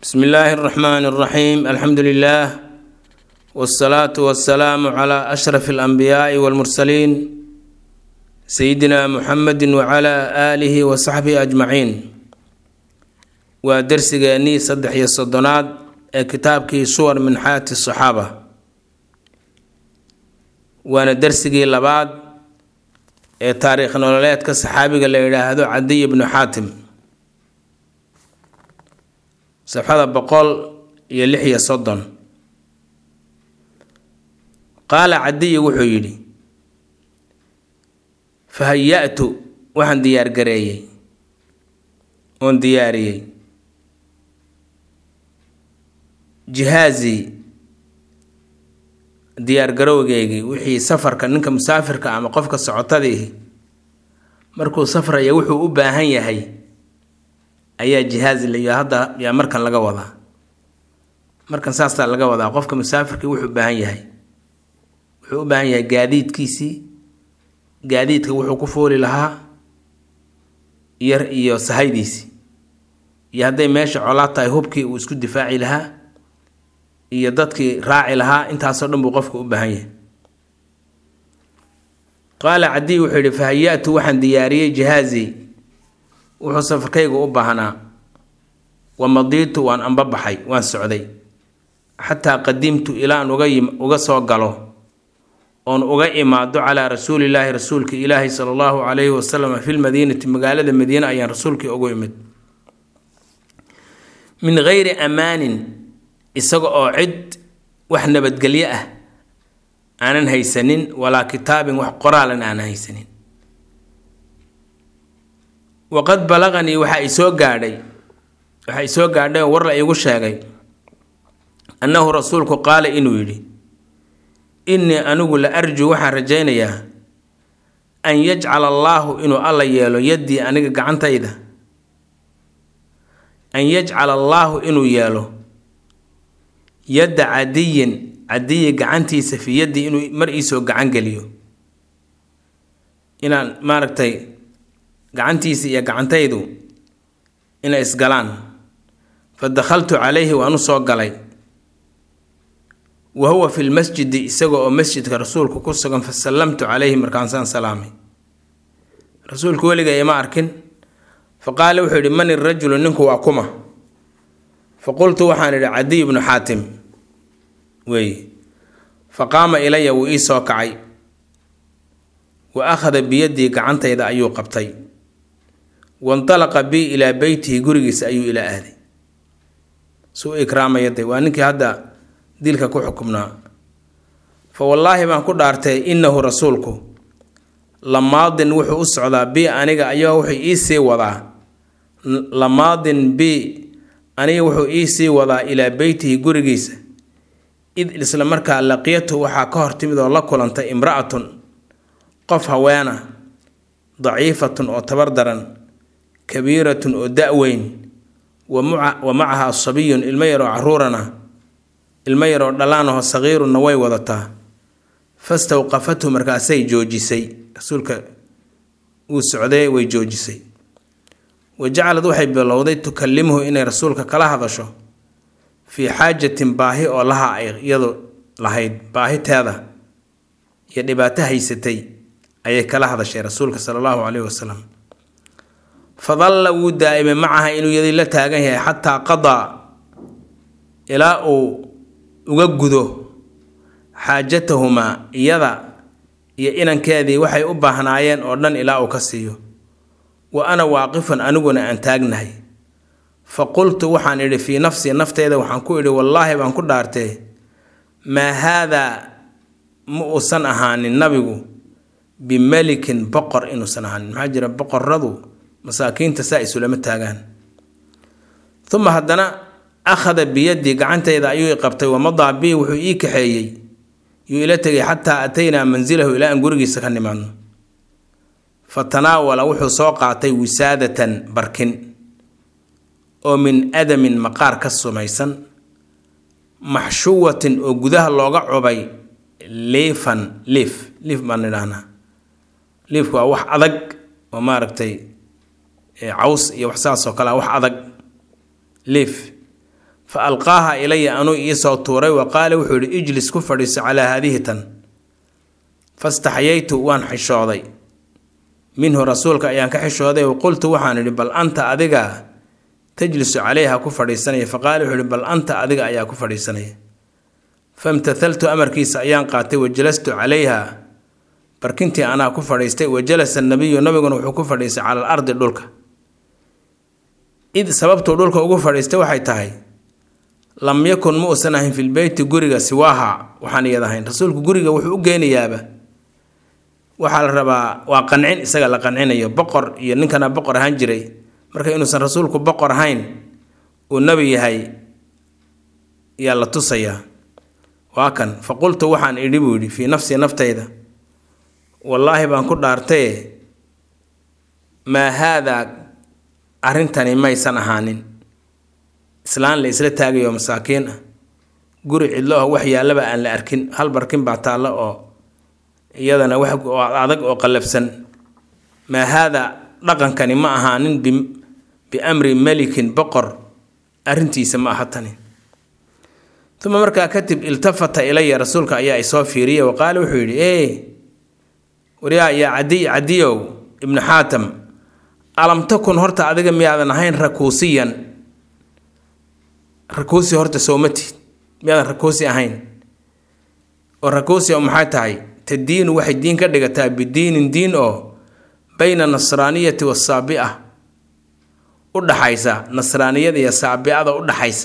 bsmi illaahi اraxmaan اraxiim alxamdu lilah wاsalaatu wasalaamu cla ashraf اlanbiyaai wاlmursaliin sayidina muxamedi wcla aalihi wasaxbihi ajmaciin waa dersigeennii saddex iyo soddonaad ee kitaabkii suwar min xayaati saxaaba waana dersigii labaad ee taariikh nololeedka saxaabiga la yidhaahdo cadiy bnu xaatim safxada boqol iyo lix iyo soddon qaala cadiyi wuxuu yidhi fahaya-tu waxaan diyaargareeyey oon diyaariyey jihaazii diyaargarowgeygii wixii safarka ninka musaafirka ama qofka socotadiihi markuu safraya wuxuu u baahan yahay ayaa jihaaz layo hadda yaa markan laga wadaa markan saasaa laga wadaa qofka musaafirkii wuxuu u baahan yahay wuxuu u baahan yahay gaadiidkiisii gaadiidka wuxuu ku fooli lahaa yar iyo sahaydiisii iyo hadday meesha colaad tahay hubkii uu isku difaaci lahaa iyo dadkii raaci lahaa intaasoo dhan buu qofka u baahan yahay qaala cadiy wuxuu yidhi fahaya-tu waxaan diyaariyey jihaazii wuxuu safarkaygu u baahnaa wa madiitu waan anbabaxay waan socday xataa qadimtu ilaan uga uga soo galo oon uga imaado calaa rasuulillaahi rasuulka ilaahi sala allahu calayhi wasalam fi lmadiinati magaalada madiine ayaan rasuulkii ugu imid min geyri amaanin isaga oo cid wax nabadgelyo ah aanan haysanin walaa kitaabin wax qoraalan aanan haysanin waqad balaqanii waxaa isoo gaadhay waxaa isoo gaadhay oo war la iigu sheegay annahu rasuulku qaala inuu yidhi innii anigu la arjuu waxaan rajaynayaa an yajcala allaahu inuu alla yeelo yaddii aniga gacantayda an yajcala allaahu inuu yeelo yadda cadiyin cadiyi gacantiisa fii yaddii inuu mar iisoo gacan geliyo inaan maaragtay gacantiisa iyo gacantaydu inay isgalaan fa dakhaltu calayhi waan u soo galay wa huwa fi lmasjidi isaga oo masjidka rasuulku ku sugan fa sallamtu calayhi markaasaan salaamay rasuulku weliga ima arkin fa qaala wuxuu yidhi man irajulu ninku waa kuma fa qultu waxaan idhi cadiy bnu xaatim weeye fa qaama ilaya wuu ii soo kacay wa akhada biyaddii gacantayda ayuu qabtay wandalaqa bii ilaa beytihi gurigiisa ayuu ila aaday suu ikraamaya de waa ninkii hadda dilka ku xukumnaa fa wallaahi baan ku dhaartay innahu rasuulku lamaadin wuxuu u socdaa bi aniga ayaa wuxuu iisii wadaa lamaadin bi aniga wuxuu iisii wadaa ilaa beytihi gurigiisa id isla markaa laqiyatu waxaa ka hor timid oo la kulantay imra-atun qof haweena daciifatun oo tabar daran kabiiratun oo da-weyn wa macaha sabiyun ilmo yaroo caruurana ilmo yaroo dhallaanahoo saqiirunna way wadataa fastawqafathu markaasay joojisay rasuulka uu socday way joojisay wa jacalad waxay bilowday tukallimuhu inay rasuulka kala hadasho fii xaajatin baahi oo laha ay iyadu lahayd baahiteeda iyo dhibaato haysatay ayay kala hadashay rasuulka sala allahu caleyhi wasalam fadalla wuu daa'imay macaha inuu yadii la taagan yahay xataa qadaa ilaa uu uga gudo xaajatahumaa iyada iyo inankeedii waxay u baahnaayeen oo dhan ilaa uu ka siiyo wa ana waaqifan aniguna aan taagnahay fa qultu waxaan idhi fii nafsii nafteyda waxaan ku idhi wallaahi baan ku dhaartee maa haadaa ma uusan ahaanin nabigu bimelikin boqor inuusan ahaanin maxaa jira boqoradu masaakiinta saa isulama taagaan uma haddana akhada biyaddii gacantayda ayuu i qabtay wamadaa bii wuxuu ii kaxeeyey yuu ila tegay xataa ataynaa mansilahu ilaa aan gurigiisa ka nimaadno fa tanaawala wuxuu soo qaatay wisaadatan barkin oo min adamin maqaar ka sumaysan maxshuwatin oo gudaha looga cubay liifan liif liif baan idhaahnaa liifku waa wax adag oo maaragtay caws iyo wax saas oo kale wax adag liif fa alqaaha ilaya anuu iisoo tuuray wa qaala wuxuu yidhi ijlis ku fadhiiso calaa haadihi tan fastaxyaytu waan xishooday minhu rasuulka ayaan ka xishooday wa qultu waxaan idhi bal anta adiga tajlisu calayha ku fadhiisanaya faqaala wuxuu ihi bal anta adiga ayaa ku fadhiisanaya famtathaltu amarkiisa ayaan qaatay wa jalastu calayha barkintii anaa ku fadhiistay wa jalasa nabiyu nabiguna wuxuu ku fadhiistay cala al ardi dhulka id sababtuu dhulka ugu fadhiistay waxay tahay lam yakun ma uusan ahayn filbeyti guriga siwaaha waxaan iyad ahayn rasuulku guriga wuxuu u geynayaaba waxaa la rabaa waa qancin isaga la qancinayo boqor iyo ninkana boqor ahaan jiray marka inuusan rasuulku boqor ahayn uu nebi yahay yaa la tusayaa waa kan fa qultu waxaan idhi buu yidhi fii nafsii naftayda wallaahi baan ku dhaartaye maa haadaa arrintani maysan ahaanin islaan la isla taagayo masaakiin ah guri cidlo ah wax yaallaba aan la arkin hal barkin baa taallo oo iyadana wax adag oo qallafsan maa haadaa dhaqankani ma ahaanin biamri melikin boqor arrintiisa ma aha tani uma markaa kadib iltafata ilaya rasuulka ayaa isoo fiiriyay wa qaala wuxuu yidhi ee waryaa yaa cadiy cadiyow ibnu xaatam alam takun horta adiga miyaadan ahayn rakuusiyan rakuusi horta soomatid miyaadan rakuusi ahayn oo rakuusi oo maxay tahay tadiinu waxay diin ka dhigataa bidiinin diin oo bayna nasraaniyati wasaabi'a u dhaxaysa nasraaniyada iyo saabi'ada u dhaxaysa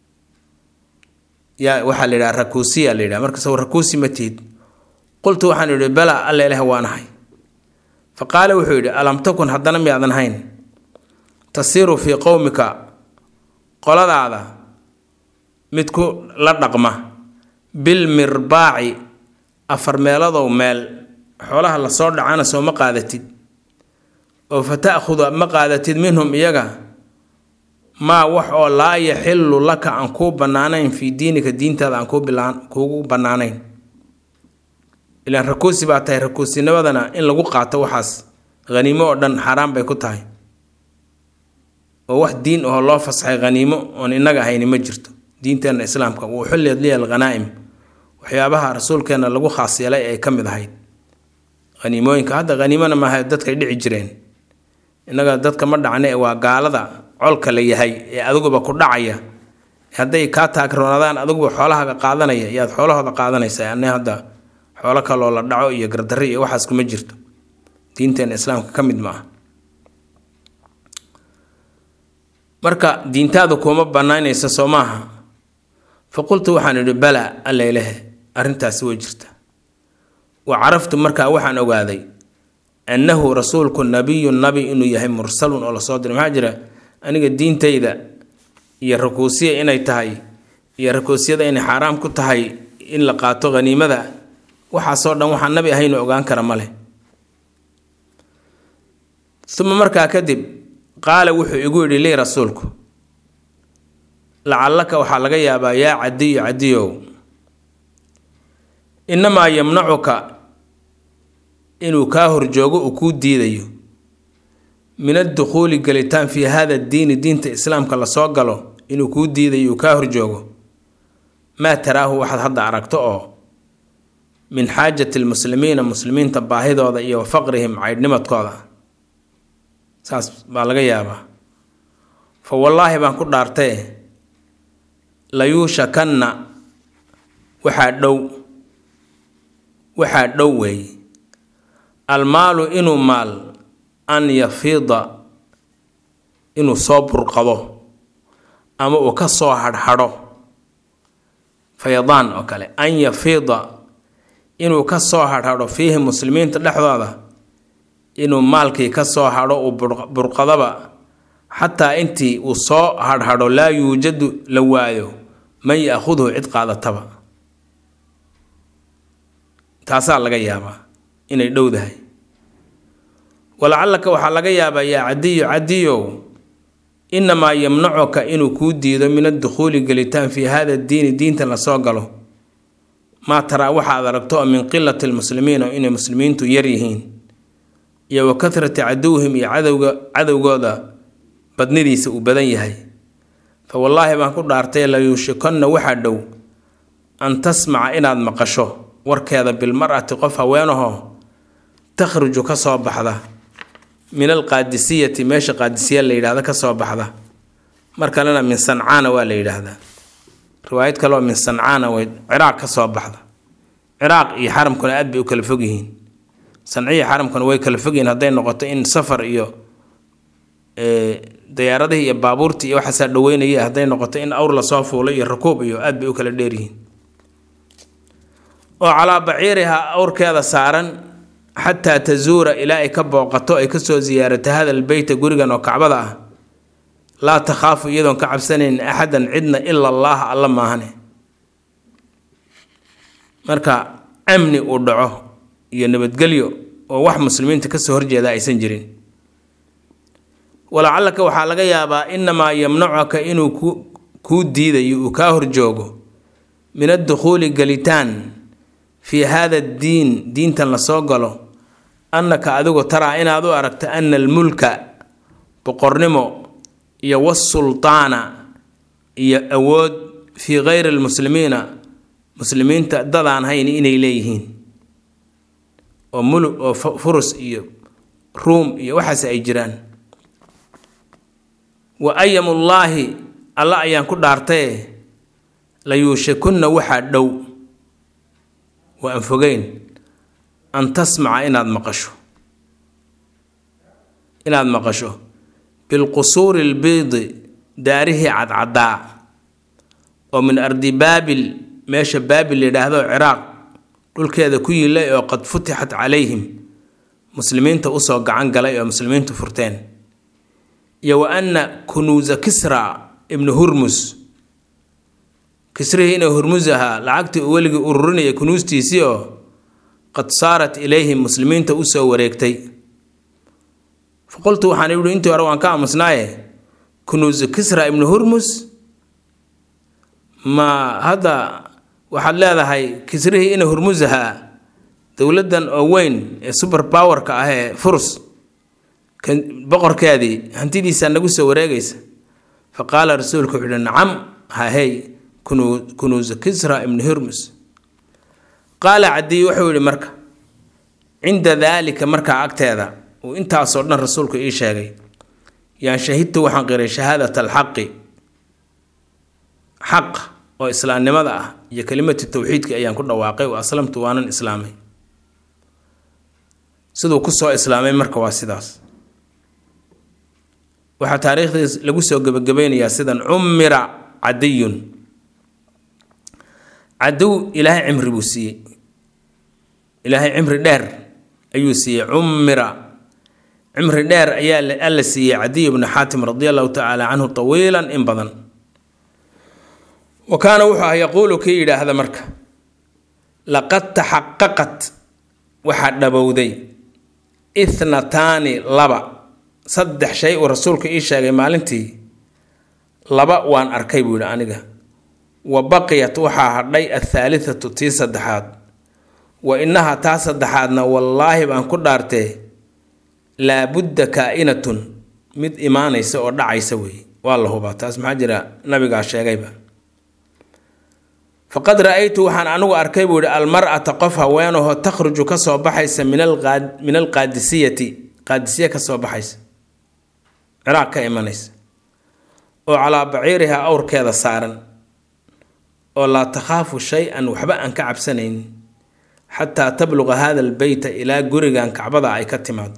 yaa waxaa la yidhaha rakuusiya la yidhaha marka saw rakuusi ma tihid qultu waxaan idhi bala alla ilaah waanahay fa qaala wuxuu yidhi alam takun haddana miyaadan hayn tasiiru fii qowmika qoladaada mid ku la dhaqma bilmirbaaci afar meeladow meel xoolaha lasoo dhacana soo ma qaadatid oo fa ta'khudu ma qaadatid minhum iyaga maa wax oo laa yaxillu laka aan kuu bannaanayn fii diinika diintaada aan kuugu bannaanayn ilaan rakuusi baa tahay rakuusinimadana in lagu qaato waxaas haniimo oo dhan xaaraan bay ku tahay oo wax diin ahoo loo fasaxay haniimo oon innaga ahayni ma jirto diinteenna islaamka wuu xulleed liya alghanaa'im waxyaabaha rasuulkeenna lagu khaas yeelay ay ka mid ahayd haniimooyinka hadda haniimona maaha dadkay dhici jireen innaga dadka ma dhacne waa gaalada colka la yahay ee adiguba ku dhacaya hadday kaa taagroonadaan adiguba xoolahaaga qaadanaya yaad xoolahooda qaadanaysaa anne hadda xoolo kaloo la dhaco iyo gardarri iyo waxaas kuma jirto diinteena islaamka ka mid ma ah marka diintaadu kuma banaynaysa soo maaha fa qultu waxaan idhi bala alla ilahe arrintaasi way jirta wa caraftu markaa waxaan ogaaday annahu rasuulku nabiyun nabi inuu yahay mursalun oo lasoo diray maxaa jira aniga diintayda iyo rakuusiya inay tahay iyo rakuusiyada inay xaaraam ku tahay in la qaato haniimada waxaasoo dhan waxaan nabi ahaynu ogaan kara ma leh uma markaa kadib qaala wuxuu igu yidhi lii rasuulku lacallaka waxaa laga yaabaa yaa cadiyu cadiyow innamaa yamnacuka inuu kaa horjoogo uu kuu diidayo min addukhuuli gelitaan fii hada diini diinta islaamka lasoo galo inuu kuu diidayo uu kaa horjoogo maa taraahu waxaad hadda aragto oo min xaajati lmuslimiina muslimiinta baahidooda iyo wa faqrihim caydhnimadkooda saas baa laga yaabaa fa wallaahi baan ku dhaartee layuushakanna waxaa dhow waxaa dhow weeye almaalu inuu maal an yafiida inuu soo burqado ama uu ka soo hadhadho faydaan oo kale an yafiida inuu ka soo hadhadho fiihi muslimiinta dhexdooda inuu maalkii ka soo hadho uu burqadaba xataa intii uu soo hadhadho laa yuujadu la waayo man ya-khudhu cid qaadataba taasaa laga yaabaa inay dhowdahay walacallaka waxaa laga yaabaa yaa cadiyo cadiyow innamaa yamnacuka inuu kuu diido min addukhuuli gelitaan fii hada diini diinta lasoo galo maa taraa waxaad aragto oo min qilati lmuslimiina inay muslimiintu yar yihiin iyo wa kahrati caduwihim iyo cadowga cadowgooda badnidiisa uu badan yahay fa wallaahi baan ku dhaartay layuushikonna waxaa dhow an tasmaca inaad maqasho warkeeda bilmar'ati qof haweenahoo takhruju ka soo baxda min alqaadisiyati meesha qaadisiya la yidhahda ka soo baxda mar kalena min sancaana waa la yidhaahdaa riwaayad kaleoo min sancaana way ciraaq ka soo baxda ciraaq iyo xaramkuna aad bay u kala fog yihiin sanciya xaramkuna way kala fog yihiin hadday noqoto in safar iyo dayaaradihii iyo baabuurtii iyo waxaasaa dhaweynaya hadday noqoto in awr lasoo fuulay iyo rakuub iyo aad bay u kala dheeryihiin oo calaa baciiriha awrkeeda saaran xataa tazuura ilaa ay ka booqato ay kasoo siyaarato hadal beyta gurigan oo kacbada ah laa takhaafu iyadoon ka cabsanayn axadan cidna ila allaaha alla maahane marka amni uu dhaco iyo nabadgelyo oo wax muslimiinta kasoo horjeeda aysan jirin walacallaka waxaa laga yaabaa inamaa yamnacuka inuu kuu diidayo uu kaa horjoogo min addukhuuli galitaan fii haada addiin diintan lasoo galo annaka adigu taraa inaad u aragto ana almulka boqornimo iyo wasultaana iyo awood fii kayri almuslimiina muslimiinta dadaan hayn inay leeyihiin oo mulu oo furus iyo ruum iyo waxaas ay jiraan wa ayamullaahi alla ayaan ku dhaartaye layuushikunna waxaa dhow waa aan fogeyn an tasmaca inaad maqasho inaad maqasho bilqusuuri albiidi daarihii cadcaddaa oo min ardi baabil meesha baabil layidhaahdo ciraaq dhulkeeda ku yilay oo qad futixat calayhim muslimiinta usoo gacan galay oo muslimiintu furteen iyo wa anna kunuusa kisra ibnu hurmus kisrihii inuu hurmus ahaa lacagtii uu weligii ururinaya kunuustiisii oo qad saarat ilayhim muslimiinta usoo wareegtay fa qultu waxaan ihi intii hore waan ka aamusnaaye kunuusu kisra ibnu hurmus ma hadda waxaad leedahay kisrihii ina hurmus ahaa dowladdan oo weyn ee super powerka ah ee furs boqorkeedii hantidiisaa nagu soo wareegaysa fa qaala rasuulku wuxuu uhi nacam hahey kunuusu kisra ibnu hurmus qaala cadiy wuxuu yihi marka cinda daalika markaa agteeda uu intaasoo dhan rasuulku ii sheegay yaan shahidtu waxaan qiray shahaadat alxaqi xaq oo islaamnimada ah iyo kelimatu tawxiidka ayaan ku dhawaaqay wa aslamtu waanan islaamay siduu kusoo islaamay marka waa sidaas waxaa taariikhdiis lagu soo gebagabaynayaa sidan cumira cadiyun cadow ilaahay cimri buu siiyey ilaahay cimri dheer ayuu siiyey cumira cimri dheer ayaa alla siiyey cadiy bnu xaatim radi allahu tacaala canhu tawiilan in badan wa kaana wuxuu ah yaquulu kii yidhaahda marka laqad taxaqaqat waxaa dhabowday ithnataani laba saddex shay uu rasuulku ii sheegay maalintii laba waan arkay buu yidhi aniga wa baqiyat waxaa hadhay athaalithatu tii saddexaad wa innaha taa saddexaadna wallaahi baan ku dhaartee laabudda kaa-inatun mid imaanaysa oo dhacaysa weeye waa la hubaa taas maxaa jira nabigaa sheegayba faqad ra-aytu waxaan anigu arkay buu yihi almar-ata qof haweenahoo takhruju ka soo baxaysa min alqaadisiyati qaadisiya ka soo baxaysa ciraaq ka imanaysa oo calaa baciiriha awrkeeda saaran oo laa takhaafu shay-an waxba aan ka cabsanayn xataa tabluqa hada albeyta ilaa gurigan kacbada ay ka timaado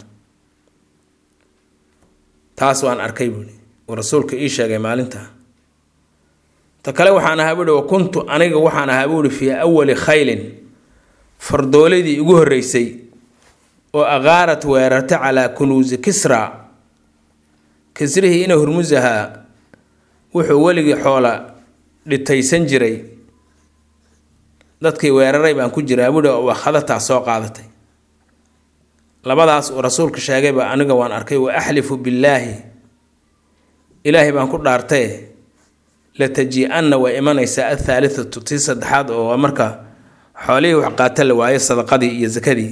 taas waan arkay buuhi uu rasuulka ii sheegay maalintaa ta kale waxaan ahaa buuhi wa kuntu aniga waxaan ahaa buuhi fii awali khaylin fardooladii ugu horreysay oo aqaarat weerarta calaa kunuusi kisra kisrihii ina hurmus ahaa wuxuu weligii xoola dhitaysan jiray dadkii weeraray baan ku jiraa buuhi oo khadataa soo qaadatay labadaas uu rasuulka sheegayba aniga waan arkay wa axlifu billaahi ilaahay baan ku dhaartaye lataji-anna way imanaysaa athaalithatu tii saddexaad oo waa marka xoolihii wax qaata la waayo sadaqadii iyo sakadii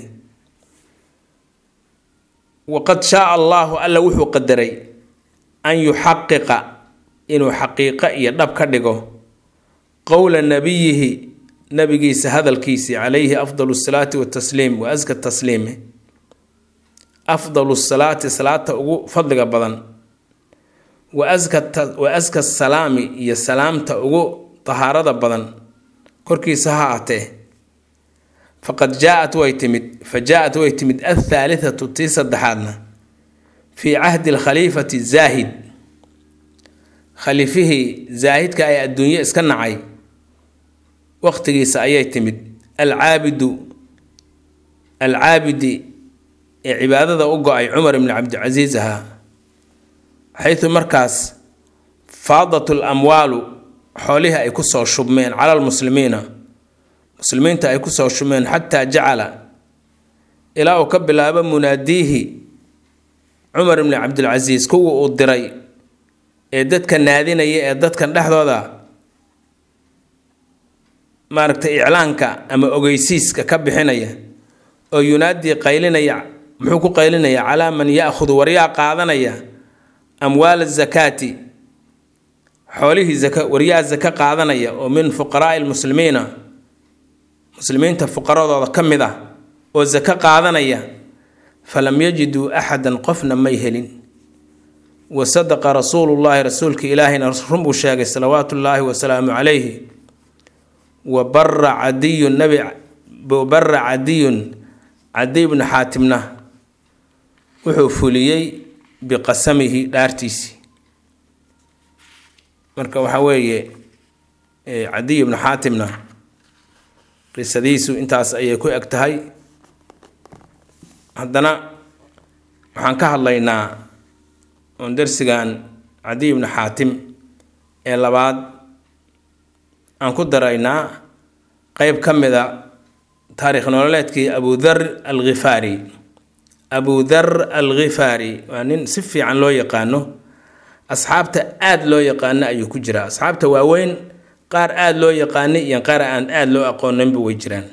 waqad shaaa allaahu alla wuxuu qadaray an yuxaqiqa inuu xaqiiqo iyo dhab ka dhigo qowla nabiyihi nabigiisa hadalkiisii calayhi afdalu salaati watasliim wa aska tasliimi afdalu salaati salaata ugu fadliga badan wa aska salaami iyo salaamta ugu tahaarada badan korkiisa ha atee faqad jaa-at way timid fa jaa-at way timid athaalithatu tii saddexaadna fii cahdi alkhaliifati zaahid khaliifihii zaahidka ee adduunye iska nacay waqtigiisa ayay timid alcaabidu alcaabidi ee cibaadada u go-ay cumar ibni cabdicasiis ahaa xaytu markaas faadat lamwaalu xoolihii ay kusoo shubmeen cala lmuslimiina muslimiinta ay kusoo shubmeen xataa jacala ilaa uu ka bilaabo munaadiihi cumar ibni cabdilcasiis kuwa uu diray ee dadka naadinaya ee dadkan dhexdooda maaragtay iclaanka ama ogeysiiska ka bixinaya oo yunaadii qaylinaya muxuu ku qaylinaya calaa man ya-khudu waryaa qaadanaya amwaala zakaati xoolihii zaka waryaa zaka qaadanaya oo min fuqaraai lmuslimiina muslimiinta fuqaradooda ka mid ah oo zaka qaadanaya falam yajiduu axadan qofna may helin wa sadaqa rasuulullaahi rasuulka ilaahina run buu sheegay salawaatu ullaahi wasalaamu calayhi wa bara cadiyun nabi bara cadiyun cadiy bnu xaatimna wuxuu fuliyey biqasamihi dhaartiisii marka waxaa weeye cadiy ibnu xaatimna qisadiisu intaas ayay ku eg tahay haddana waxaan ka hadlaynaa oon darsigan cadiy ibnu xaatim ee labaad aan ku daraynaa qeyb ka mid a taarikh nololeedkii abudar alkhifaari abudar alkhifaari waa nin si fiican loo yaqaano asxaabta aada loo yaqaano ayuu ku jiraa asxaabta waaweyn qaar aada loo yaqaanay iyo qaar aan aada loo aqooninba way jiraan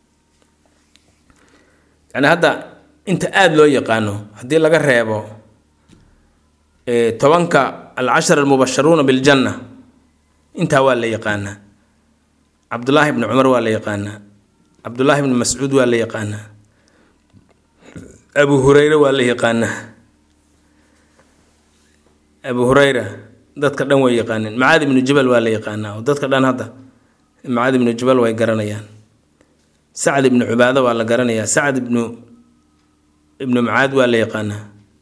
yani hadda inta aada loo yaqaano haddii laga reebo tobanka alcashar almubasharuuna biljanna intaa waa la yaqaanaa cabdullaahi bni cumar waa la yaqaanaa cabdullaahi bni mascuud waa la yaqaanaa abu hureyre waa la yaqaanaa abu hureyra dadka dhan way yaqaaneen macaad ibnu jabal waa la yaqaanaa oo dadka dhan hadda macaad ibnu jabal way garanayaan sacd ibnu cubaado waa la garanayaa sacd ibnu ibnu macaad waa la yaqaanaa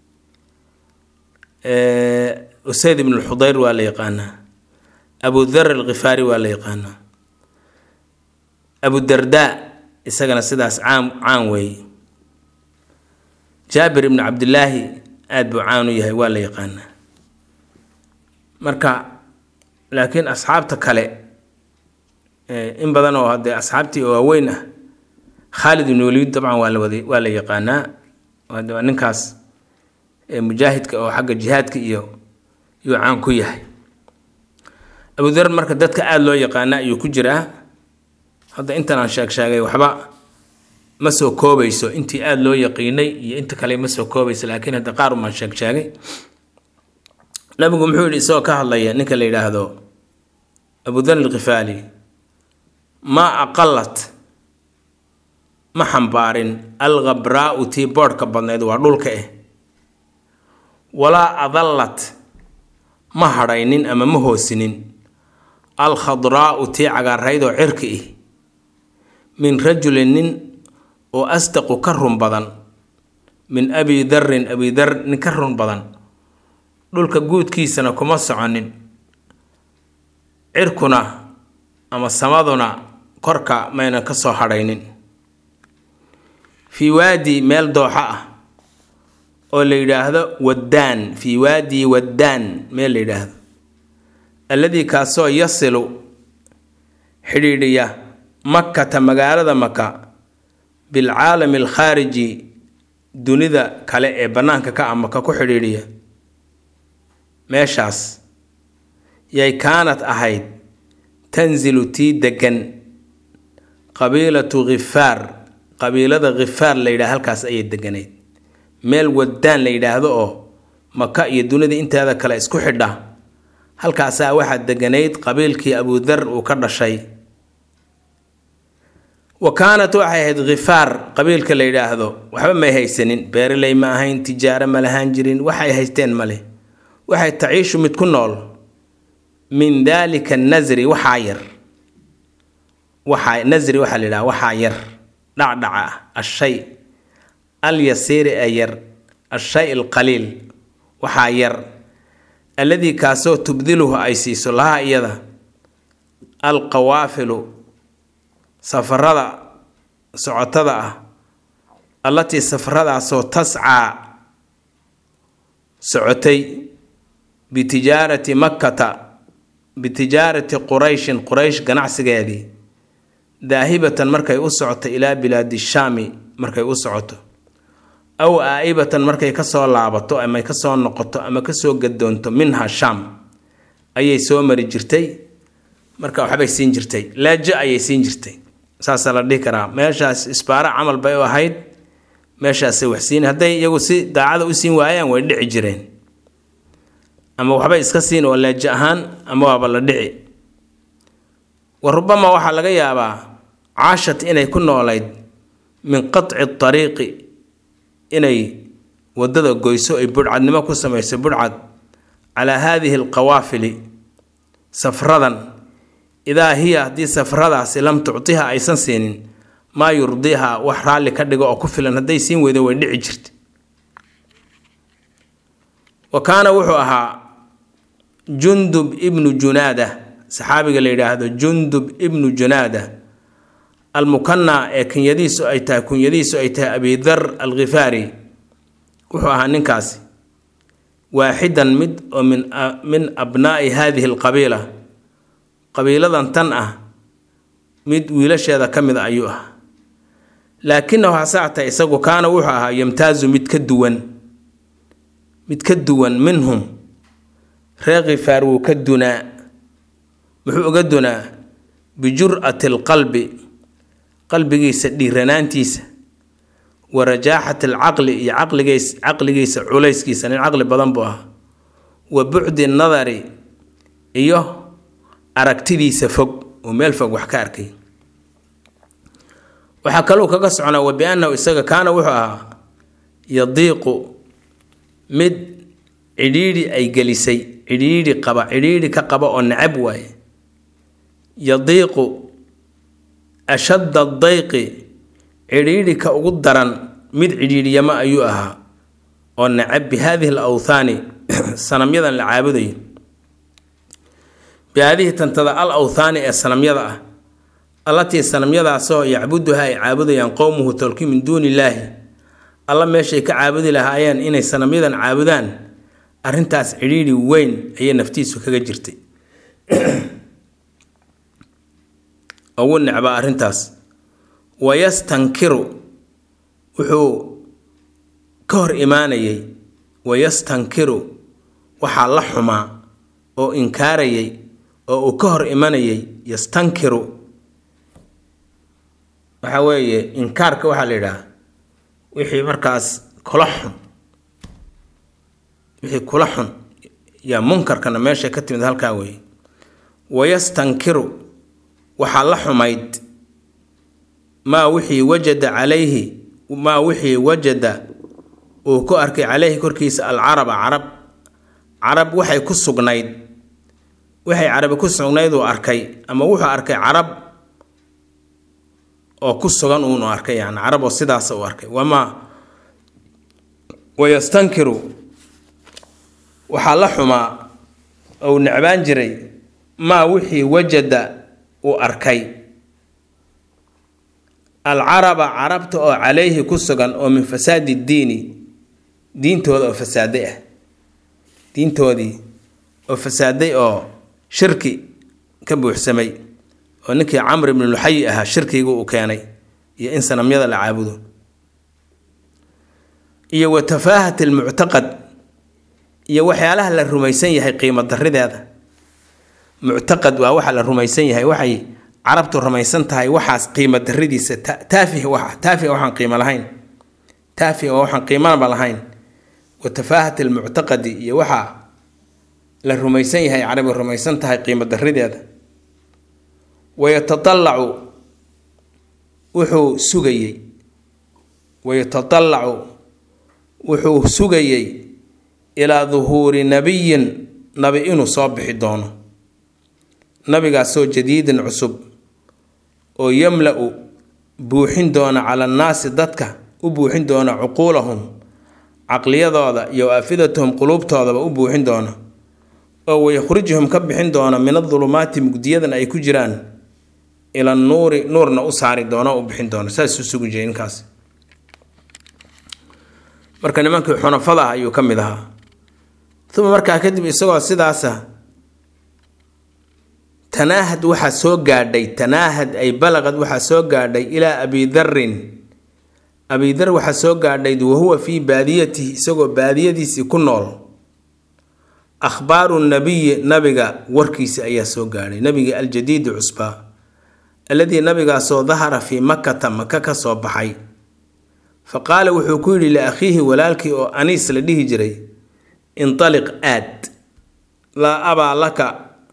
usayd ibnu xudeyr waa la yaqaanaa abu dar alkhifaari waa la yaqaanaa abu dardaa isagana sidaas caan caan weeye jaabir ibnu cabdillaahi aada buu caan u yahay waa la yaqaanaa marka laakiin asxaabta kale in badan oo haddee asxaabtii oo waaweyn ah khaalid ibnu waliid dabcan waa la wada waa la yaqaanaa waa ninkaas mujaahidka oo xagga jihaadka iyo yuu caan ku yahay abudar marka dadka aada loo yaqaana ayuu ku jiraa hadda intan aan sheeg sheegay waxba ma soo koobayso intii aada loo yaqiinay iyo inta kale ma soo koobayso laakiin hadda qaar umaan sheeg sheegay nabigu muxuu yihi isagoo ka hadlaya ninka la yidhaahdo abudar alkhifaali maa aqalat ma xambaarin alkhabraau tii boodhka badnayd waa dhulka eh walaa adallat ma hadhaynin ama ma hoosinin alkhadraau tii cagaarayd oo cirka ih min rajulin nin oo asdaqu ka run badan min abi darin abi dar nin ka run badan dhulka guudkiisana kuma soconin cirkuna ama samaduna korka mayna ka soo hadhaynin fii waadi meel dooxo ah oo la yidhaahdo waddaan fii waadi waddaan meel la yidhaahdo alladii kaasoo yasilu xidhiidhiya makkata magaalada maka bilcaalami alkhaariji dunida kale ee bannaanka ka ah maka ku xidhiidhiya meeshaas yay kaanad ahayd tanzilu tii degan qabiilatu khifaar qabiilada khifaar la yidhaha halkaas ayay deganayd meel waddaan la yidhaahdo oo maka iyo dunida inteeda kale isku xidha halkaasaa waxaa deganayd qabiilkii abudar uu ka dhashay wa kaanat waxay ahayd khifaar qabiilka la yidhaahdo waxba may haysanin beeraley ma ahayn tijaaro ma lahaan jirin waxay haysteen male waxay taciishu mid ku nool min daalika nasri waxaa yar waxaa nasri waxaa la yidhaha waxaa yar dhacdhaca ah ashay alyasiiri ee yar ashay alqaliil waxaa yar alladii kaasoo tubdiluhu ay siiso laha iyada alqawaafilu safarada socotada ah allatii safaradaasoo tascaa socotay bitijaarati makkata bitijaarati qurayshin quraysh ganacsigeedii daahibatan markay u socoto ilaa bilaadi shaami markay u socoto aw aa-ibatan markay kasoo laabato ama kasoo noqoto ama kasoo gadoonto minha shaam ayay soo mari jirtay marka waxbay siin jirtay laajo ayay siin jirtay saasaa la dhihi karaa meeshaas isbaara camal bay u ahayd meeshaasay wax siin hadday iyagu si daacada u siin waayaan way dhici jireen ama waxbay iska siin oo laajo ahaan ama waaba la dhici wa rubama waxaa laga yaabaa caashat inay ku noolayd min qatci ariiqi inay wadada goyso ay budhcadnimo ku samayso budhcad calaa haadihi alqawaafili safradan idaa hiya haddii safradaasi lam tuctiha aysan siinin maa yurdiiha wax raalli ka dhigo oo ku filan hadday siin weydo way dhici jirta wa kaana wuxuu ahaa jundub ibnu junaada saxaabiga la yidhaahdo jundub ibnu junaada almukanaa ee kunyadiisu ay tahay kunyadiisu ay tahay abidar alkhifaari wuxuu ahaa ninkaasi waaxidan mid oo min min abnaa'i haadihi alqabiila qabiiladan tan ah mid wiilasheeda ka mid a ayuu ahaa laakinahu hasaata isagu kaana wuxuu ahaa yamtaazu mid ka duwan mid ka duwan minhum reer khifaar wuu ka dunaa muxuu uga dunaa bijur'ati alqalbi qalbigiisa dhiiranaantiisa wa rajaaxati alcaqli iyo caqligiis caqligiisa culayskiisa nin caqli badan buu ahaa wa bucdi nadari iyo aragtidiisa fog oo meel fog wax ka arkay waxaa kaluu kaga soconaa wa biannahu isaga kaana wuxuu ahaa yadiiqu mid cidhiidhi ay gelisay cidhiidhi qaba cidhiidhi ka qaba oo necab waaye yadiiqu ashadda dayqi cidhiidhi ka ugu daran mid cidhiidhiyamo ayuu ahaa oo necab bi haadihi al awthaani sanamyadan la caabudayo bi haadihi tantada al awthaani ee sanamyada ah allatii sanamyadaasoo yacbuduha ay caabudayaan qowmuhu tolki min duuni illaahi alla meeshay ka caabudi lahaayeen inay sanamyadan caabudaan arrintaas cidhiidhi weyn ayay naftiisu kaga jirtay ugu necbaa arrintaas wayastankiru wuxuu ka hor imaanayay wayastankiru waxaa la xumaa oo inkaarayay oo uu ka hor imanayay yastankiru waxa weeye inkaarka waxaa la yidhaha wixii markaas kula xun wixii kula xun yaa munkarkana meesha ka timid halkaa weeye wayastankiru waxaa la xumayd maa wixii wajada calayhi maa wixii wajada uu ku arkay calayhi korkiisa alcaraba carab carab waxay ku sugnayd waxay carabi ku sugnayd uu arkay ama wuxuu arkay carab oo ku sugan uunu arkay yani carab oo sidaas uu arkay wamaa wayastankiru waxaa la xumaa ou necbaan jiray maa wixii wajada uu arkay alcaraba carabta oo calayhi ku sugan oo min fasaadi diini diintooda oo fasaaday ah diintoodii oo fasaaday oo shirki ka buuxsamay oo ninkii camr ibnu luxayi ahaa shirkiga uu keenay iyo in sanamyada la caabudo iyo wa tafaahat almuctaqad iyo waxyaalaha la rumaysan yahay qiimo darideeda muctaqad waa waxa la rumaysan yahay waxay carabtu rumaysan tahay waxaas qiimo daridiisa taafih wa taafih waxaan qiimo lahayn taafih waa waxaan qiimanaba lahayn wa tafaahat almuctaqadi iyo waxaa la rumaysan yahay carabi rumaysan tahay qiimo darideeda wayatadallacu wuxuu sugayey wayatadallacu wuxuu sugayey ilaa duhuuri nabiyin nabi inuu soo bixi doono nabigaasoo jadiidin cusub oo yamla-u buuxin doona cala annaasi dadka u buuxin doona cuquulahum caqliyadooda iyo afidatahum quluubtoodaba u buuxin doona oo wayakhrijuhum ka bixin doona min adulumaati mugdiyadan ay ku jiraan ila nuuri nuurna u saari doona u bixin doona saasuu sugu jiray ninkaas marka nimankii xunafada ah ayuu ka mid ahaa uma markaa kadib isagoo sidaasa tanaahad waxaa soo gaadhay tanaahad ay balaqad waxaa soo gaadhay ilaa abidarin abidar waxaa soo gaadhay wahuwa fii baadiyatihi isagoo baadiyadiisii ku nool akhbaaru nabiyi nabiga warkiisa ayaa soo gaadhay nabiga aljadiidi cusbaa alladii nabigaasoo dahara fii makata maka ka soo baxay fa qaala wuxuu ku yidhi liakhiihi walaalkii oo aniis la dhihi jiray intaliq aad laa abaa laka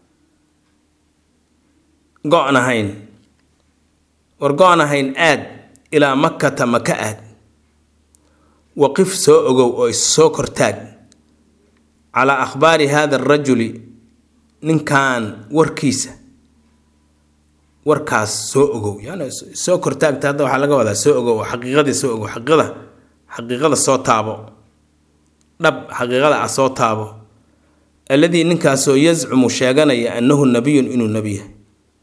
go-nahayn war go-nahayn aad ilaa makata maka aad waqif soo ogow oo issoo kortaag calaa akhbaari hada arajuli ninkan warkiisa warkaas soo ogow yani soo kortaagta hadda waxaa laga wadaa soo ogow oo xaqiiqadii soo ogow xaqiiqada xaqiiqada soo taabo dhab xaqiiqada ah soo taabo alladii ninkaasoo yazcumu sheeganaya annahu nabiyun inuu nebi yahay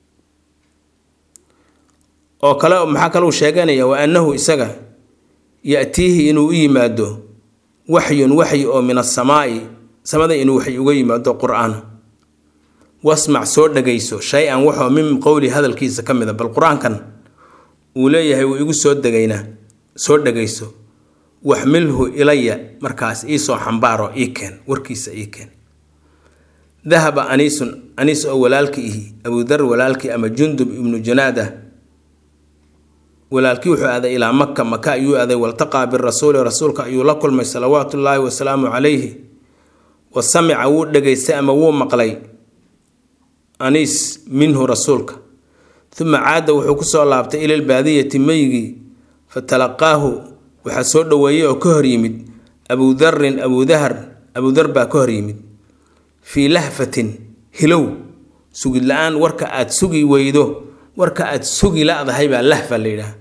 oo kale maxaa kaleu sheeganaya wa annahu isaga ya-tiihi inuu u yimaado waxyun waxyi oo min asamaa'i samada inuu waxy uga yimaado qur-aan wasmac soo dhagayso shay-an waxoo min qowli hadalkiisa ka mid a bal qur-aankan uu leeyahay wuu igu soo degaynaa soo dhagayso waxmilhu ilaya markaas iisoo xambaaro ii keen warkiisa ii keen dahaba aniisun aniis oo walaalki ihi abudar walaalkii ama jundub ibnu janaada walaalkii wuxuu aaday ilaa maka maka ayuu aaday waltaqaa birasuuli rasuulka ayuu la kulmay salawaatu ullaahi wasalaamu calayhi wa samica wuu dhegaystay ama wuu maqlay aniis minhu rasuulka uma caada wuxuu kusoo laabtay ila lbaadiyati meygii fatalaqaahu waxaa soo dhoweeyey oo ka hor yimid abudarin abudahar abudar baa ka hor yimid fii lahfatin hilow sugid la-aan warka aada sugi weydo warka aada sugi la-dahay baa lahfa la yidhaah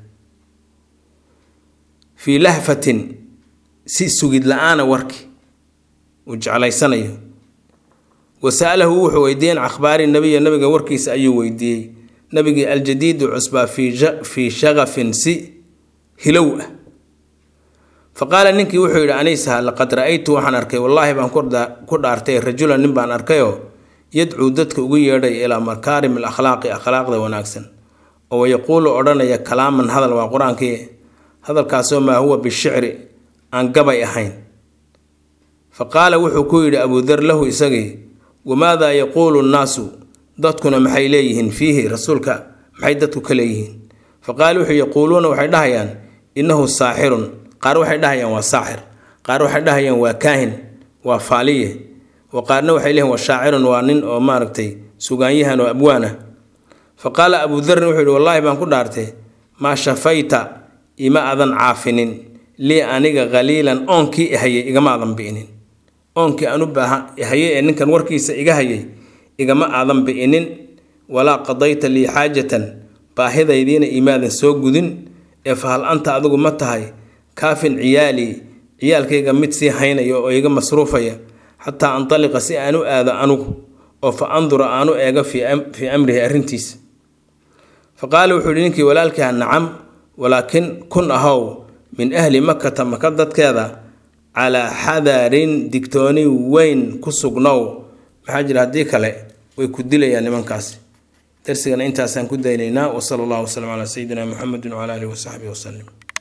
fii lahfatin si sugid la-aana warki uu jeclaysanayo wasa'alahu wuxuu weydiiyey can akhbaari nabiya nabiga warkiisa ayuu weydiiyey nabigii aljadiidu cusbaa fii shaqafin si hilow ah fa qaala ninkii wuxuu yidhi aniisaha laqad ra-aytu waxaan arkay wallaahi baan ku dhaartay rajulan nin baan arkayoo yadcuu dadka ugu yeedhay ilaa makaarim alakhlaaqi akhlaaqda wanaagsan oo yaquulu odhanaya kalaaman hadal waa qur-aankii hadalkaasoo maa huwa bishicri aan gabay ahayn fa qaala wuxuu ku yidhi abudar lahu isagii wamaadaa yaquulu nnaasu dadkuna maxay leeyihiin fiihi rasuulka maxay dadku ka leeyihiin fa qaala wuxuu yaquuluuna waxay dhahayaan innahu saaxirun qaar waxay dhahayaan waa saaxir qaar waxay dhahayaan waa kaahin waa faaliye wa qaarna waxay leeyihin waa shaacirun waa nin oo maaragtay sugaanyahan oo abwaan ah fa qaala abudarin wuxuu yihi wallaahi baan ku dhaartay maa shafayta ima adan caafinin lii aniga khaliilan oonkii ihayay igama adan bi'inin oonkii aan u baaha hayay ee ninkan warkiisa iga hayay igama aadan bi'inin walaa qadayta lii xaajatan baahidaydiina imaadan soo gudin ee fahal anta adigu ma tahay kaafin ciyaalii ciyaalkayga mid sii haynaya oo iga masruufaya xataa antaliqa si aan u aado anugu oo fa andura aan u eego fii amrihi arrintiisa fa qaala wuxuu yihi ninkii walaalkiiha nacam walaakin kun ahow min ahli makata maka dadkeeda calaa xadarin digtooni weyn ku sugnow maxaa jira haddii kale way ku dilayaan nimankaasi darsigana intaasaan ku daynaynaa wasala allahu wasalam calaa sayidina muxamedin wcala alihi wasaxbihi wasalim